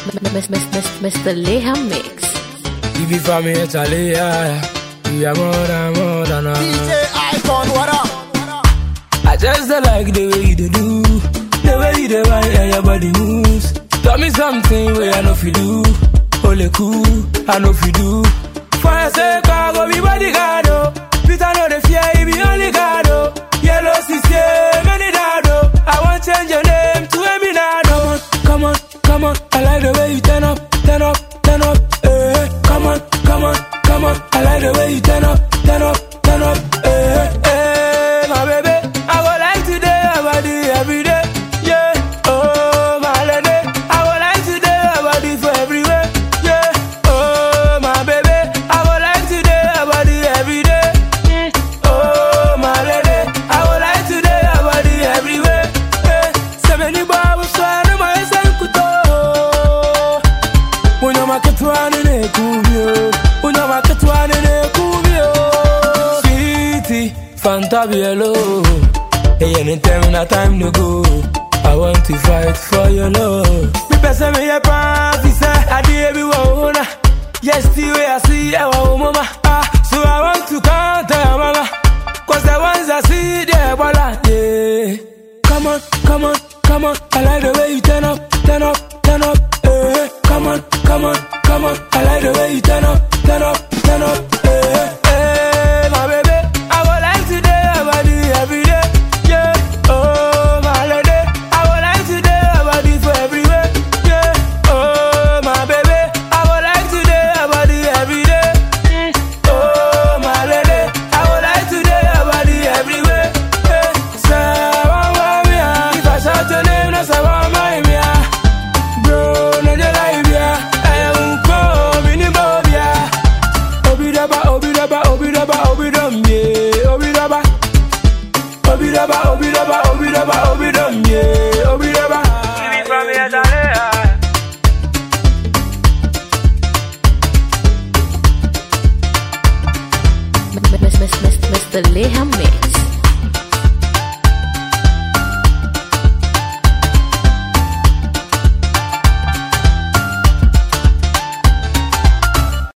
Mr. Leha Mix. If you for me, it's a yeah. You are more than more than a. DJ Icon, what up? I just don't like the way you dey do, the way you dey whine and your body moves. Tell me something where I know fi do, only cool, I know fi do. For your sake, I go be bodyguard, oh. Peter know the fear, he be only God, oh. Yellow CC, many dad, oh. I want change your name to Eminado. Come on, come on, I like the way you turn up, turn up, turn up, eh. Come on, come on, come on, I like the way you turn up, turn up, turn up, eh, eh, my baby. I would like to do your body every day, yeah. Oh, my lady, I would like to do your body for everywhere, yeah. Oh, my baby, I would like to do your body every day. Mm. Oh, my lady, I would like to do your body everywhere. Yeah. So many bubbles, so I know my senkuto. Unyama ketwane ne kubio, unyama ketwane ne kubio. Sweetie, Fanta Bielo, hey anytime na time to go. I want to fight for your love. Me pesa me ye papi sa, adi ebi wa una. Yes, the way I see our mama. Ah, so I want to counter your mama. Cause the ones I see, they're bala, yeah. Come on, come on, come on. I like the way you turn up, turn up, turn up, eh. Come on, come on, come on. I like the way you turn up, turn up, turn up, eh. Eh, my baby. I would like to do your body every day, yeah. Oh, my lady. I would like to do your body for everywhere, yeah. Oh, my baby. I would like to do your body every day. Mm. Oh, my lady. I would like to do your body everywhere. Yeah. Savannah, me, ah. If I shout your name, that's Savannah, me, ah. Bro, no, they lie, yeah. I am come in the mob, yeah. Obidaba, obidaba, obidaba, obidum, yeah. Obidaba. Obidaba, obidaba, obidaba, obidum, yeah. Obidaba. Give me from here, Dale, Mr. Leha Mix.